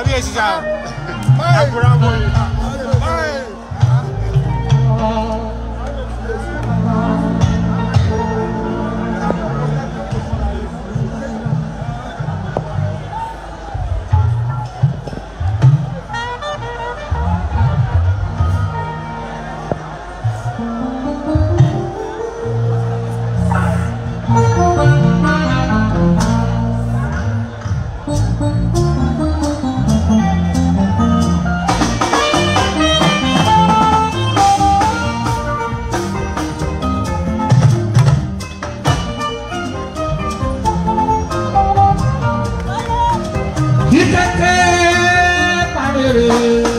kábíyèsí sá àbúrò àwọn yìí. Kíkẹ́kẹ́ parere.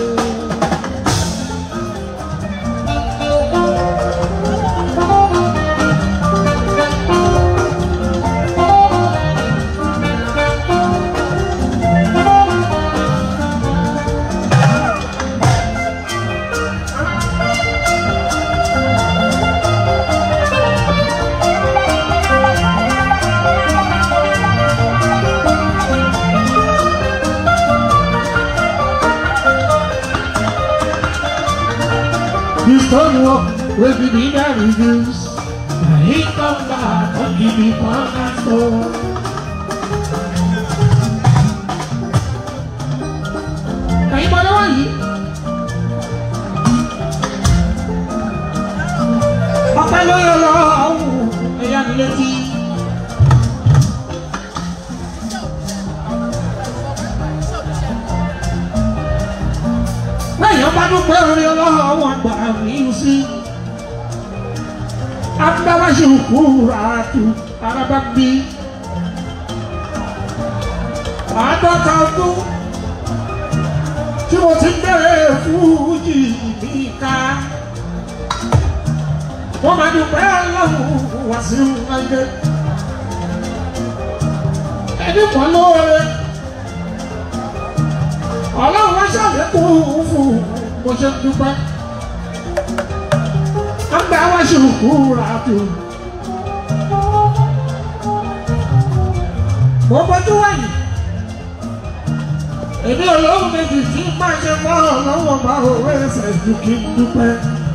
The stone wall will be the reduce. He come back and give me cornerstone. Ẹ̀yin bọ́ lọ́wọ́ yìí. Ọpẹ́ ló yọ lọ ọ̀hún ẹ̀yà mi létí. Lẹ́yìn ọba dúpẹ́ orí ọlọ́run wọn gbà mí sí. Adáwáṣe kúra tu araba bí. Àádọ́ta ọdún tí mo ti bẹ̀rẹ̀ fújì mi ká. Wọ́n máa dúpẹ́ ọlọ́run wá sí ayé. Ẹni kan lóore ọlọ́run wá ṣàlékún fún bó ṣe ń dúpẹ́ àgbà wá ṣùkú ràtò mo bójú wẹ̀yìn èmi olóhùn méjì tí má ṣe mọ́ ọlọ́wọ́ bá òwe ẹsẹ̀ ju kí n dúpẹ́.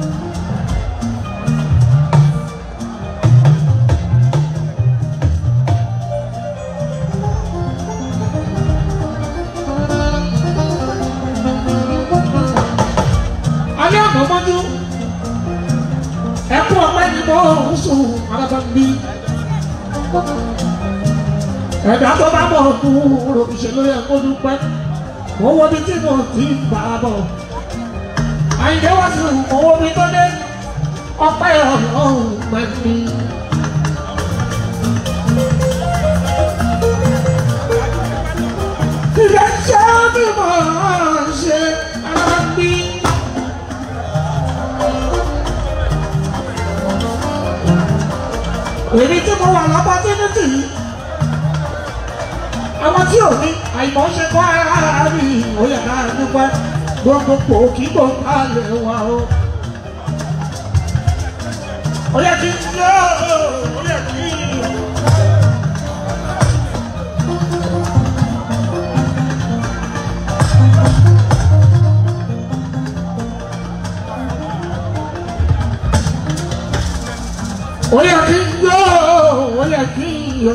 alẹ́ ọ̀nà mọ́jú ẹkún ọpẹ́ ni mo ń sùn alábà ń bí ẹ̀dá tó bá bọ̀ fún òṣèlú yẹ kó dúpẹ́ mo wo bí tí mo ti ń bá a bọ̀ àyìnbó wá sí owó mi tó dé ọpẹ́ ọlọ́run pẹ̀lú. Ìrẹsẹ̀ mi máa ń ṣe alábà ń bí. èmi tí mo wà lápá tínú tì í àwọn tí ò ní àìmọ̀ ṣe kọ́ ara rí òye náà dúpẹ́ gbogbo pò kí kò ká lè wà o. òye kí n yọ òye kí n yọ. Oye kí n yọ, oye kí n yọ.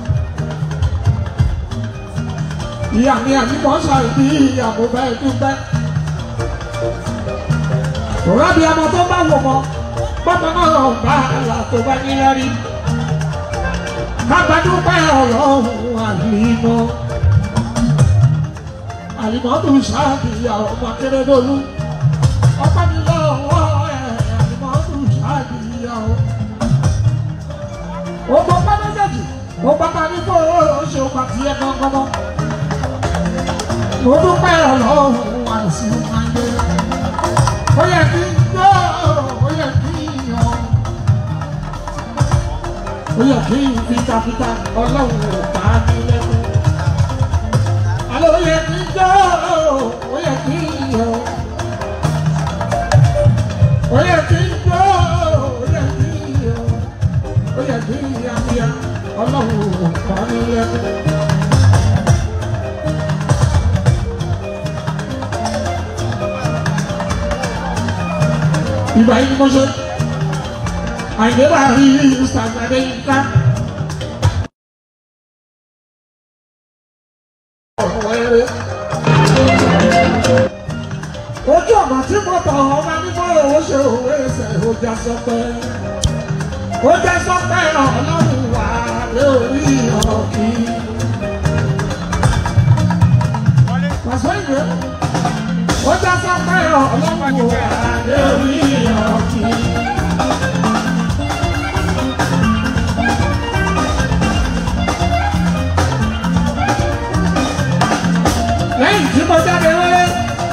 Ìyá mi àmì mọ́ ṣàìbí ìyàwó bẹ́ẹ̀ dúpẹ́. Òrá bí ọmọ tó bá wò mọ́, bọ́mọ náà lọ bá àlà tó bá ní lẹ́rí. Bàbá dúpẹ́ ọlọ́run àlìmọ́. Àlìmọ́ tó ṣáàbìyà ọmọ Akérèdọ́lù. Ọpẹ́ mi lọ́wọ́ ẹ̀ àlìmọ́ tó ṣáàbìyà ọmọ ọgbọ pátákì ọgbà parí kó o ṣe ọgbà tí ẹ gbọ́ngàn mọ́. mo dúpẹ́ ọlọ́run wà sí ayé. ó yẹ kí n gbọ́ ó yẹ kí n yọ. ó yẹ kí n fitafita ọlọ́run ò bá mi lẹ́kọ̀ọ́. àlọ́ ó yẹ kí n gbọ́ ó yẹ kí n yọ. ó yẹ kí n gbọ́ ó yẹ kí n yọ ó yẹ kí yíyá ọlọ́run kọ́ ní lẹ́nu. ìgbà yìí ni mo ṣe àyè bá rí ìsàgbàdé nǹka. ojú ọ̀nà tí mo tọ̀ ọmọ nígbà owó ṣe òwe ẹsẹ̀ ọjà sọpẹ́ ọjà sọpẹ́ ọlọ́run wà lórí ọ̀kì. pàṣẹ ìwé ọjà sọpẹ́ ọlọ́run wà lórí ọ̀kì. lẹ́yìn tí mo jáde wọlé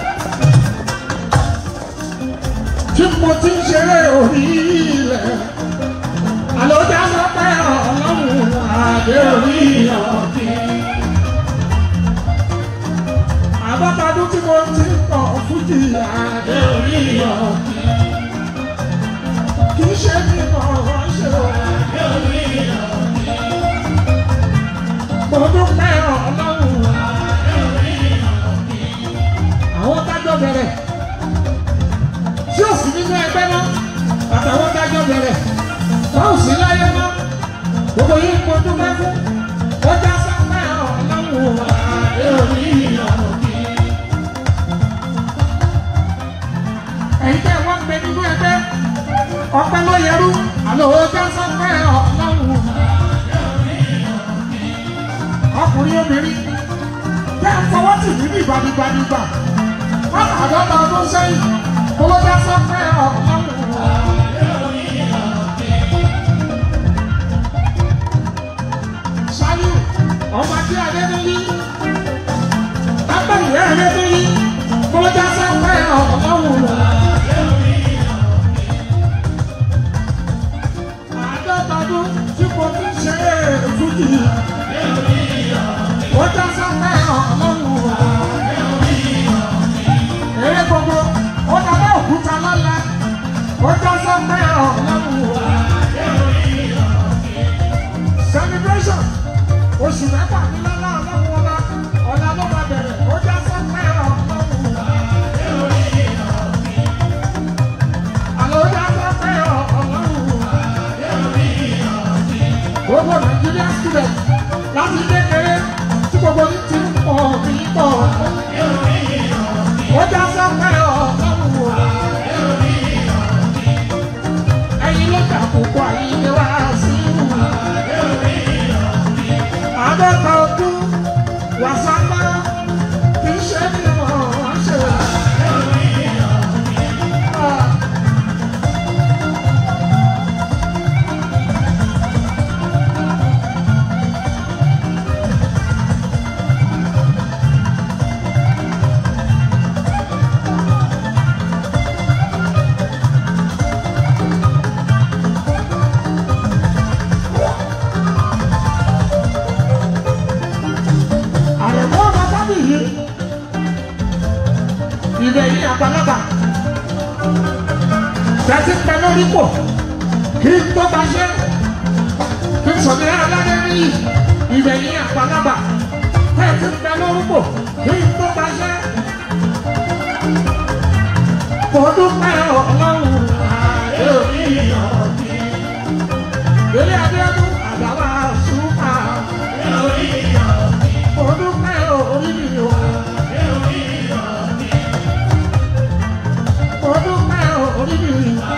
tí mo ti ń ṣeré orí ilẹ̀ àlọ́jà sọ pé ọlọ́run àdé orí ọ̀kí. àbọ̀tàdún tí mo ti ń kọ̀ fújì àdé orí ọ̀kí. kì í ṣe ní mọ̀ ṣe àdé orí ọ̀kí. mo dúpẹ́ ọlọ́run àdé orí ọ̀kí. àwọn tájọ́ bẹ̀rẹ̀ tí ó sì nínú ẹgbẹ́ náà àtàwọn dájọ́ bẹ̀rẹ̀ wọ́n ò sí láyé mọ́ gbogbo yìí kò dúpẹ́ fún ọjà sápẹ́ ọlọ́run àdé orí ọ̀kí. ẹ̀yin tẹ́ wọ́n gbé nínú ẹgbẹ́ ọpẹ́ ló yẹrú àlọ́ ọjà sápẹ́ ọlọ́run àdé orí ọ̀kí. ọkùnrin obìnrin tẹ́ ń fọwọ́ tì mí ní ìgbàdìgbàdìgbà wọ́n àádọ́ta ọdún sẹ́yìn kọlọ́jà sápẹ́ ọlọ́run àdé orí ọ̀kí. Ṣáyú ọmọ tí Adédọ́lí Agbẹ̀yẹ Adédọ́lí kọjá sáfẹ́ ọlọ́run rẹ̀. Àádọ́tọdún tí mo fi ṣe fújì kọjá sáfẹ́ ọlọ́run rẹ̀. Eré gbogbo ó dábẹ́ òkúta lọ́la kọjá sáfẹ́ ọlọ́run rẹ̀ celebration oṣù mẹ́fà ní lọ́lá ọlọ́run ọba ọ̀la ló máa bẹ̀rẹ̀ ó já sọ́pẹ́ ọlọ́run àlọ́ ó já sọ́pẹ́ ọlọ́run gbogbo Nigerian student láti kékeré tí gbogbo ní ti ń pọ̀ mí pọ̀ ó já sọ́pẹ́ ọlọ́run ẹ̀yin ló jà púpọ̀ àyíké wá sí ìwà àádọ́ta ọdún wàsápá kì í ṣe ní ọ̀hún ṣe. àrẹ̀mọ́ ọmọ tábìlì ilẹ̀ yìí àgbàlagbà tẹ́tí pẹ́ lórí pò kí n tó bá ṣe kí n sọ̀rọ̀ aládé rí ilẹ̀ yìí àgbàlagbà tẹ́tí pẹ́ lórí pò kí n tó bá ṣe. Mo dúpẹ́ ọlọ́run àdé orí ọ̀dí. Ilé Adéọdún àdàbà ṣùpà orí ọ̀dí. Mo dúpẹ́ orí mi o. Mo dúpẹ́ orí mi o.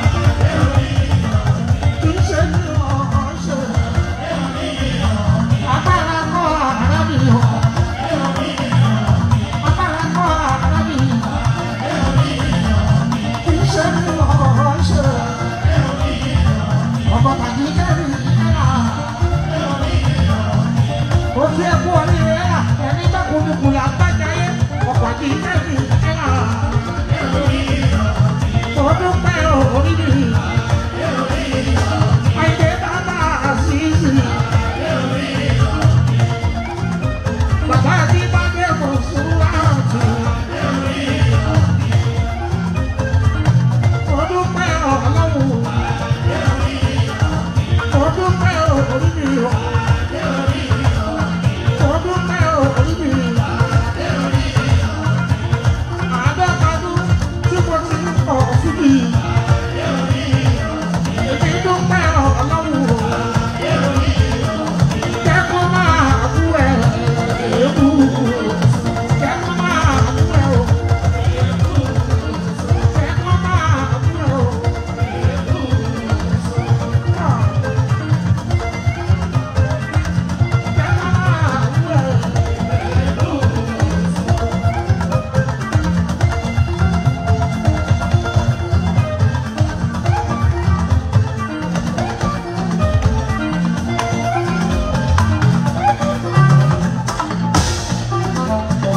Kì í ṣe ní ọ̀ṣẹ̀. Agbára kọ́ ara mi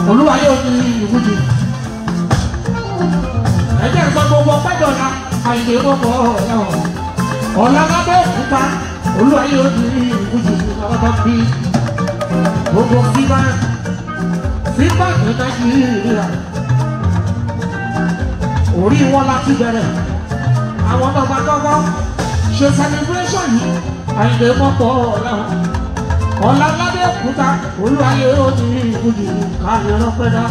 olúwa yóò ní ìwúdi ẹ̀jẹ̀ sọ gbogbo pẹ́jọ́ra àyè gbogbo ọ̀rẹ́ ọ̀la lábẹ́ òkúta olúwa yóò ní ìwúdi ọ̀dọ́ bí gbogbo fífá fífá ní nàìjíríà orí wọn láti bẹ̀rẹ̀ àwọn ọba gbọ́gbọ́ ṣe celebration yìí àyè gbogbo ọ̀rẹ́ ọ̀la lábẹ́ òkúta olúwa yóò ní ìwúdi káyọ̀ lọ́pẹ́dá.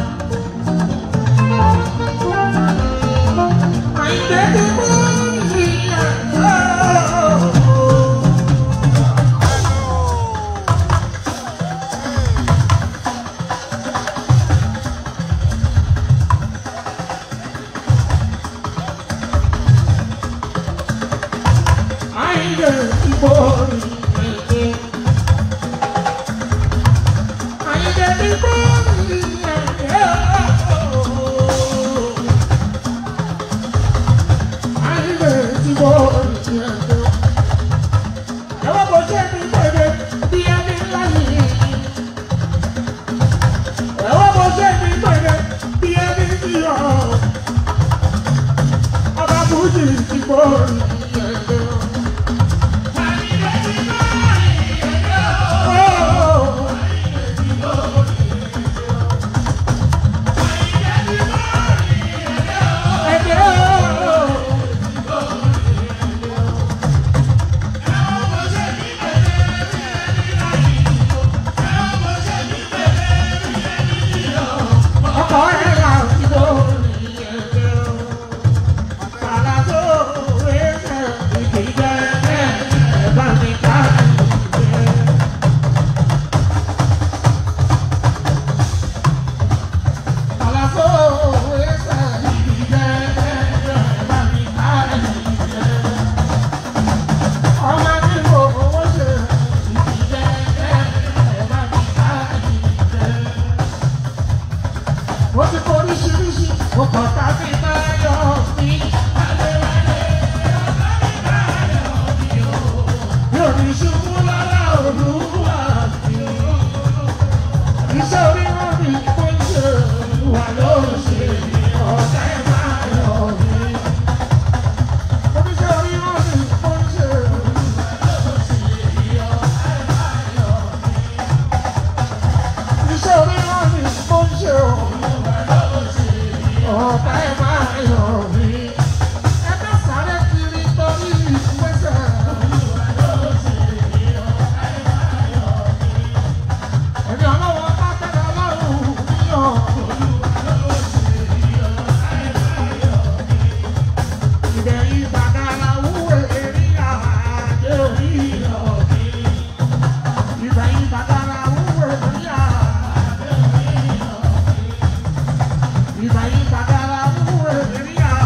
Ìbàyí bàbá wa wúwo èrí à.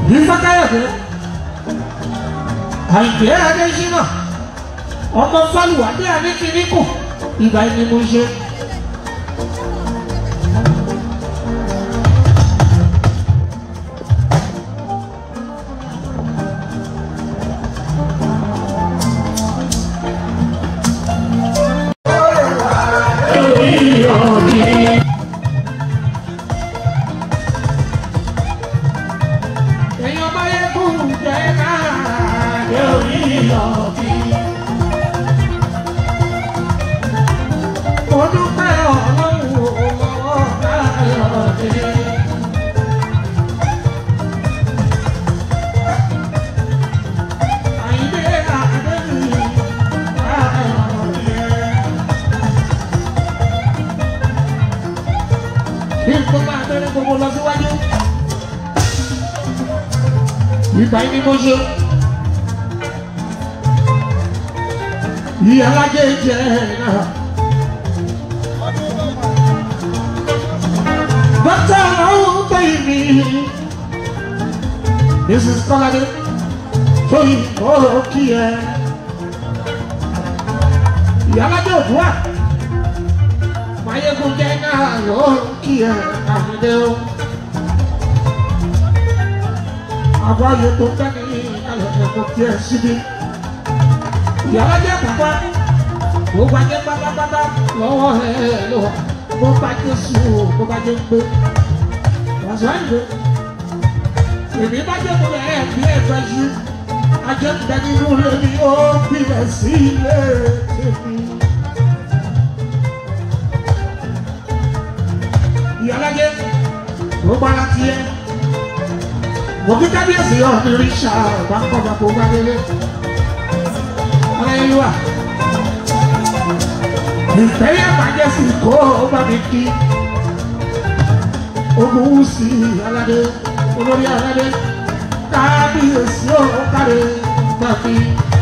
ìfọkàyọ̀dé àìgbé adéṣínà ọmọ fálùwádé àníkìníkù ìgbà ẹni mo ṣe. èèyàn bá yẹ kó jẹ náà yẹ orí ọ̀bí. mo dúpẹ́ ọlọ́run lọ́wọ́ káyọ̀dé. àyíndé àdébí káyọ̀dé. bí n tó máa bẹ̀rẹ̀ gbogbo lọ síwájú ìgbà yìí ni mo ṣe. Ìyá alájẹ jẹ náà. Dọ́kítà ọ̀hún gbẹ̀yìn mi. Mrs. Kọ́ládé tóyìn ọ̀rọ̀ kí ẹ. Ìyá alájẹ òdùwà. Máyégún jẹ náà lọ́ọ́ kí ẹ àmì o. àbáyé tó tẹ́ni ìkàlẹ̀ ẹ̀kọ́ tí ẹ síbi. Ìyára jẹ́ pàpà, ó bá jẹ́ pátápátá lọ́wọ́ ẹ̀ lọ. Bó bá jẹ́ sùn, bó bá jẹ́ gbé. Wàṣọ ìwé. Èmi bá jẹ́ kólẹ̀ ẹ̀ bí ẹ̀fẹ́ ṣú. Ajẹ́ ń bẹ nínú ilé mi, ó bílẹ̀ sí ilé tèmi. Ìyára jẹ́, ó bá láti ẹ̀ mo kí kábíyèsí ọ̀hún rí ṣá ọ̀bá kọ́ba kó bá délé. Aláyélúwà. Ìfẹ́yà bàjẹ́ sí kó o bá mi kí. Ogun wù sí aládé, olórí aládé. Kábíyèsí ọ̀hún káre gbà mí.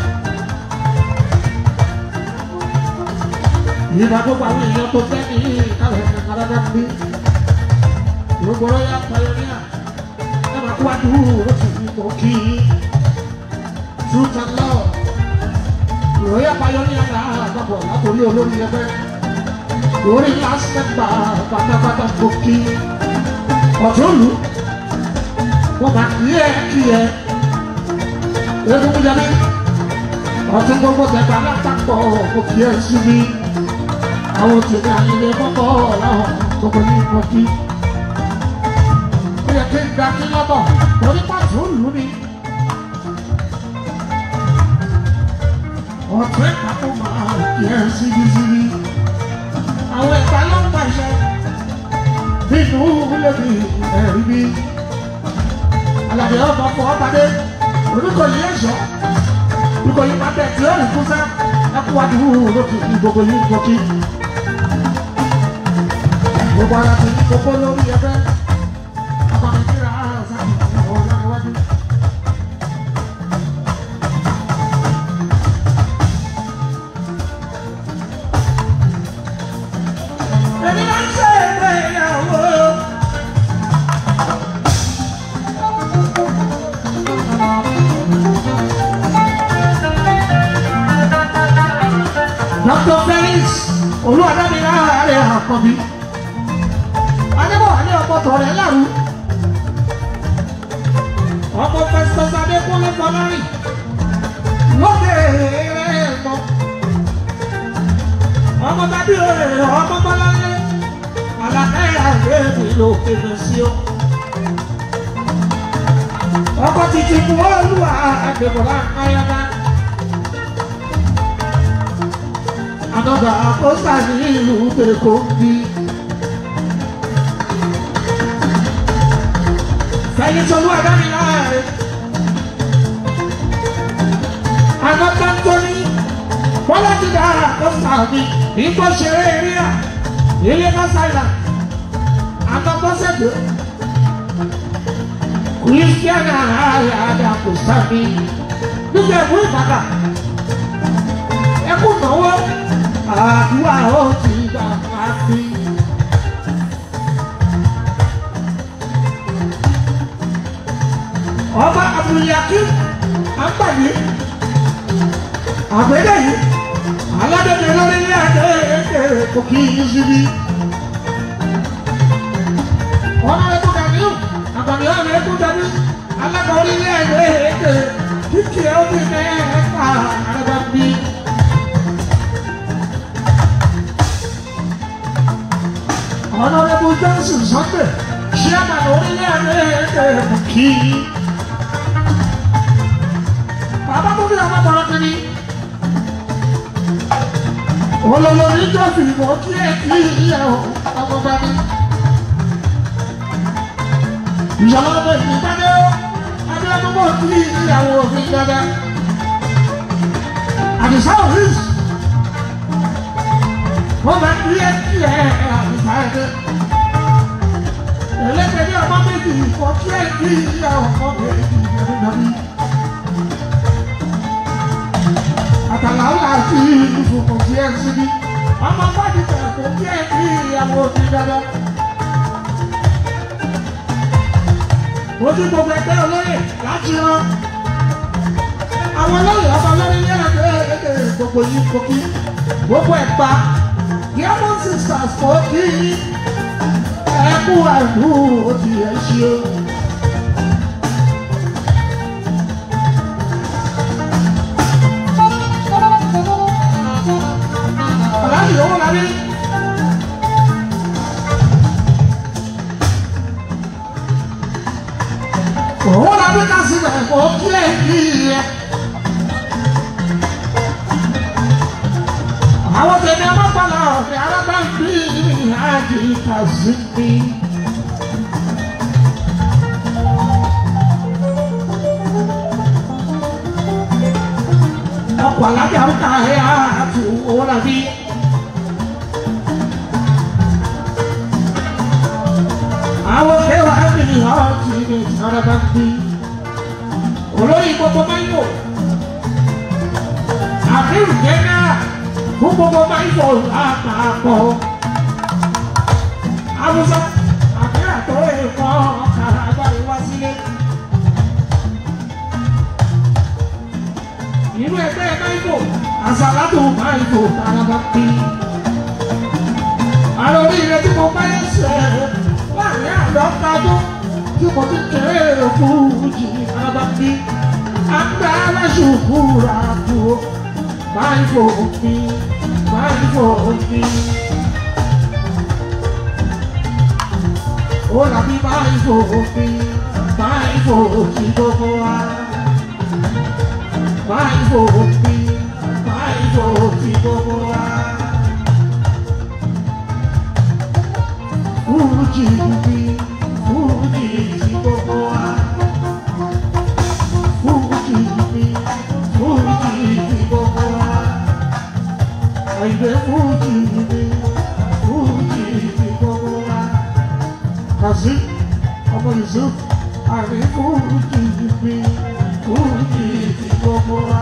Ìbá gbogbo àwọn èèyàn tó fẹ́ ní ìkàlẹ̀ àkàràdà bí. Gbogbo ọ̀yà pàyọ́níà wájú oṣù ipò kí truth and law ìròyìn àbáyọ ní àná àgbàbọ̀ látòrí olórí ẹgbẹ́ lórí last member pátápátá kò kí ọ̀túnlù wọ́n máa kí ẹ kí ẹ egungun jẹ ní ọtún gbogbo tẹ̀gbà lápapọ̀ kò kí ẹ sí mi àwọn tèmi àyìnlẹ̀ kọ́kọ́ láwọn gbogbo ní kò kí yẹ kí n gba kí lọ́bọ̀ torí pàtó lù mí. ọ̀tún ìpapò máa yẹ síbísíbí. àwọn ìgbà ló ń pàṣẹ nínú lèmi ẹ̀rí bí. alàbẹ̀ ọmọ fọ ọbàdé orúkọ yìí ẹ̀ṣọ́ orúkọ yìí máa bẹ̀ tí ó rìn kúsá ẹkú wájú lókè ní gbogbo yìí gbòkì. gbogbo ara ti ní gbogbo lórí ẹgbẹ́. Dr. Felix olúwadámilá rẹ̀ àkọ́bí. Adébọ̀wálé ọmọ tọ̀rẹ́ lárú. Ọmọ Festus Adékúnlé Fọlárìn. Lóde rẹ̀ mọ́. Ọmọ tàbí òrè ọmọ Bọ́láńlé. Àlàkáyà rẹ̀ mi ló kéde sí o. Ọkọ̀ títí mú olúwa Adébọ̀lá Káyọ̀dá. Another apostle ní ìlú Èkó bí. Fẹ́yìn Tolú Adámiláre. Another Tóní. Bọ́lá ti dá apostle mi. Ìgbó ṣeré eré à. Ilé Mọ́sáìlà. Another Sẹ́dọ̀. Christian ààrẹ àdàkù sábì. Nígbà ìwé Ìbàdàn. Ẹkún náwó àdúrà ó ti gbà káfí. abdulyakim agbani àgbẹ̀dẹ yìí aládẹ́gbẹ̀ lórí ilé àdé kò kí í síbi. ọ̀nà ẹ̀kú dàbí àgbàdo ọ̀nà ẹ̀kú dàbí alága orí ilé àdé kíkì ẹ̀ ó ti mẹ́ ẹ̀ka àrẹ̀bà bí. ọ̀nà ẹ̀kú johnson sunday ṣé àgbàdo orí ilé àdé kò kí í. bàbá tó bí ọmọ bọ̀rọ̀ kìíní olólórí tó fi mọ́ kí ẹ kí ìyá ọmọ bá ní. ìyàwó ọmọ ìgbàdé ó abẹ́rẹ́ mọ́ kí ìyàwó òfin dáadáa. àdìsá òfin wọ́n bá kí ẹ kí ẹ àdìsá ẹ̀dẹ́. ẹlẹ́gbẹ̀ẹ́ ọmọ méjì mọ́ kí ẹ kí ìyá ọmọ méjì ẹ̀dẹ́ àtàlàwà sí ìfòkò tí ẹ síbi ọmọ bọ́ọ̀dì tẹ̀lé kò kí ẹ kí ìyàwó ti dáadáa. ojú gbogbo ẹgbẹ́ olóyè láti rán àwọn olóyè ọmọ lórí ilé ẹgbẹ́ ẹgbẹ́ gbogbo yìí kò kí gbogbo ẹ̀gbá diamond sisters kò kí ẹkú àìkú ó ti ẹ̀ ṣe. Aláàbì owó la rí. Owó la rí ká síbẹ̀ kó kí ẹ̀ kí ẹ̀. Àwọn tẹ̀lé ọmọkànlá ọ̀fẹ́ alábàágbé àjì kàzíbi. Ọkọ̀ alájà ń ta ẹ̀ àti owó la rí. àwọn kẹwàá ẹ̀mí ọ̀tí ní ìsárábà ń bí olórí gbogbo máyò àfihàn jẹ́nà fún gbogbo máyò lápapọ̀ awùsọ àfihàn tó ẹ̀kọ́ ọ̀kàrà agbára wá sílé inú ẹgbẹ́ máyò àsàlátò máyò sárábà ń bí àwọn orí rẹ tí mo bá yẹ sẹ́ẹ̀ láàrin àdọ́kadó tí mo ti kéré fújì abàbí àgbà aláṣùkúra kú máa ń fò mí máa ń fò mí. ó làbí máa ń fò mí máa ń fò sí gbogbo wa máa ń fò mí máa ń fò sí gbogbo wa. Fújì mi, Fújì ti gbogbo wa. Fújì mi, Fújì ti gbogbo wa. Àìdè Fújì mi, Fújì ti gbogbo wa. Kàzí, ọmọ Yusuf, àrí Fújì mi, Fújì ti gbogbo wa.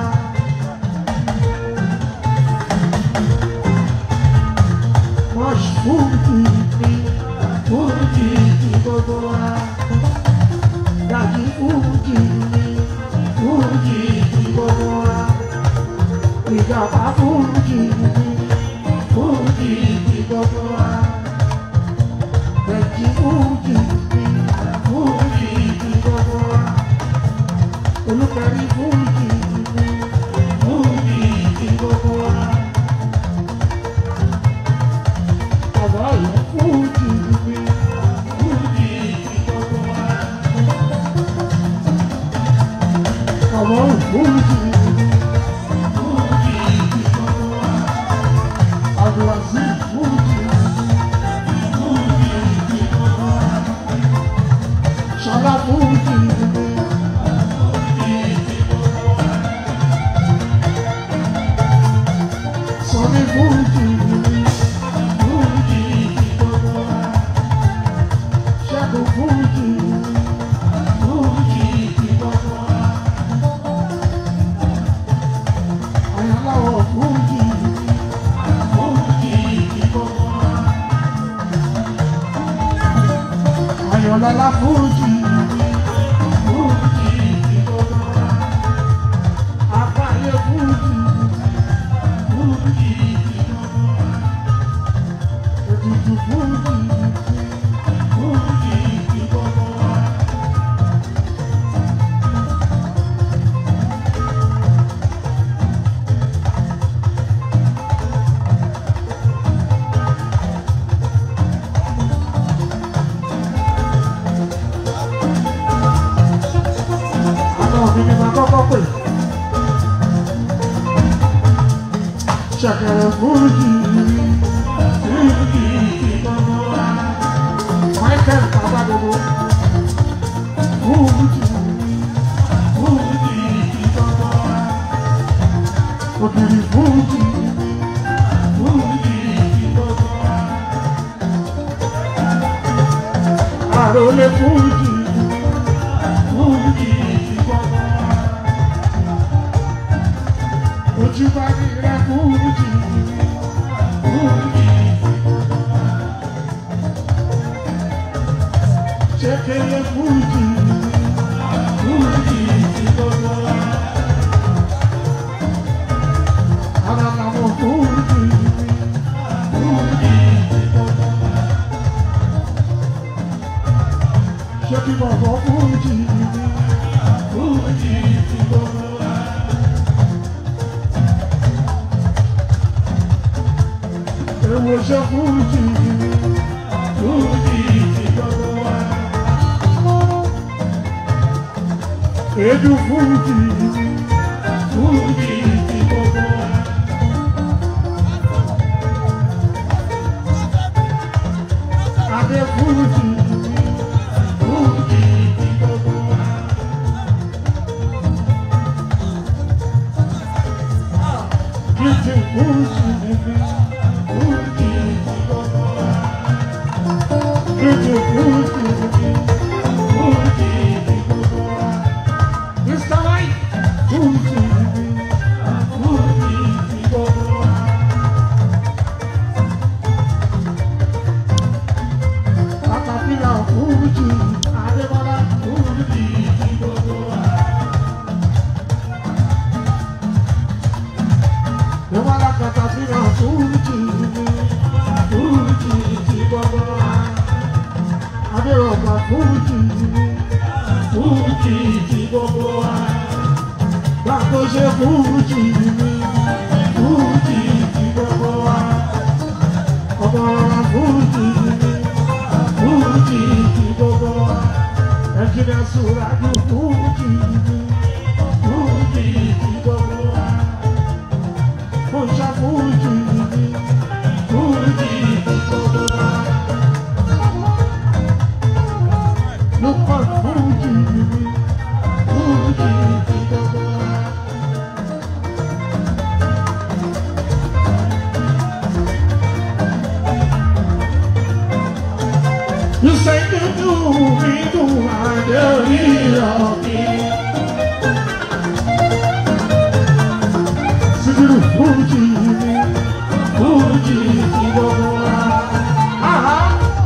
Mọ̀ṣ Fújì mi. Fújì ti gbogbo wa. Dàjí Fújì ni Fújì ti gbogbo wa. Ìjọba Fújì ni Fújì ti gbogbo wa. Bẹ̀jì Fújì ni Fújì ti gbogbo wa. Olùkẹ́rí Fújì ni Fújì ti gbogbo wa. Bàbá yẹn Fújì ni Fújì ti gbogbo wa. Bàbá yẹn Fújì ni Fújì ti gbogbo wa. Abdulaziz Fújì ni Fújì ti gbogbo wa. Ṣọlá Fújì ni Fújì ti gbogbo wa. Sọmi Fújì ni Fújì ti gbogbo wa. Ṣẹ́gun Fújì ni Fújì ti gbogbo wa. Àyànláwọ̀ Fújì ni Fújì ti gbogbo wa. Àyànlọ́lá Fújì ni Fújì ti gbogbo Ṣẹ̀kẹ̀rẹ̀ fújì fújì gbogbo wa. Michael Babadogo fújì fújì gbogbo wa. Ògiri fújì fújì gbogbo wa. Àròlé fújì fújì gbogbo wa. Ojúbà ní rẹ̀ fújì fújì. Ṣékélé fújì fújì gbogbo wa. Ara làwọn fújì fújì gbogbo wa. Ṣé kí bọ̀bọ̀ fújì fújì gbogbo wa. Èwo ṣe fújì fújì gbogbo wa. Edu fújì fújì gbogbo wa. Adé fújì fújì gbogbo wa. Kìtì fújì fújì gbogbo wa. Kìtì fújì fújì gbogbo wa. Mr. White fújì fújì gbogbo wa. Katapila fújì Adébọ́lá fújì gbogbo wa. Débọ́lá katapila fújì fújì gbogbo wa. Adérọ̀gbà fújì fújì gbogbo wa. Gbàgbọ́sẹ̀ fújì fújì gbogbo wa. Ọmọ ọ̀rọ̀ fújì fújì gbogbo wa. Ẹ̀jìnlẹ̀ sùràdù fújì fújì gbogbo wa. Fúnṣà fújì fújì gbogbo wa. Lukman fújì fújì gbogbo wa. You say you do, we do, I do, we are Sigiru Fuji, Fuji, gbogbo wa. Aha!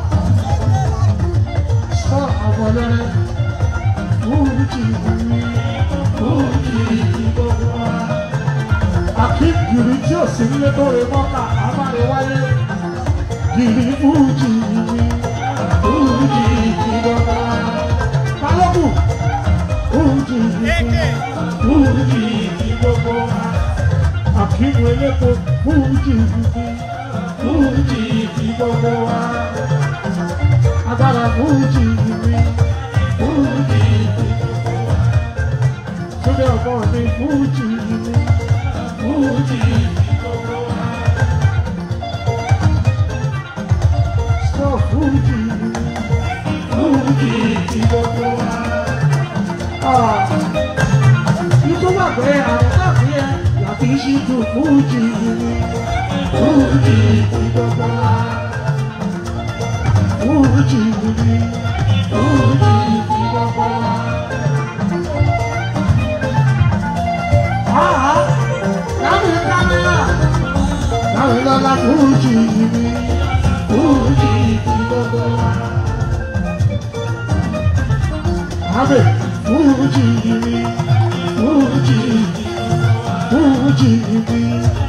Sọ àwọn ọlọ́rẹ́, Fuji, Fuji, gbogbo wa. Akim Giri tí ò sí nílé tó rè mọ́ta, a máa lè wáyé. Giri Fuji, Fuji, gbogbo wa. Balógun, Fuji, Fuji, gbogbo wa. Akíwò elépo Fújì fújì Fújì ti gbogbo wa. Agbára Fújì mi Fújì ti gbogbo wa. Túndé ọ̀pọ̀ mi Fújì mi Fújì ti gbogbo wa. Sọ Fújì mi Fújì ti gbogbo wa. Ìtumọ̀ pé àwọn káàkiri ẹ̀ láti ṣí tu Fújì mi Fújì ti gbogbo wa. Fújì mi Fújì ti gbogbo wa. Àhá láti kámẹ́rà láti lọ́la Fújì mi Fújì ti gbogbo wa. Àbẹ̀ Fújì mi Fújì Fújì mi.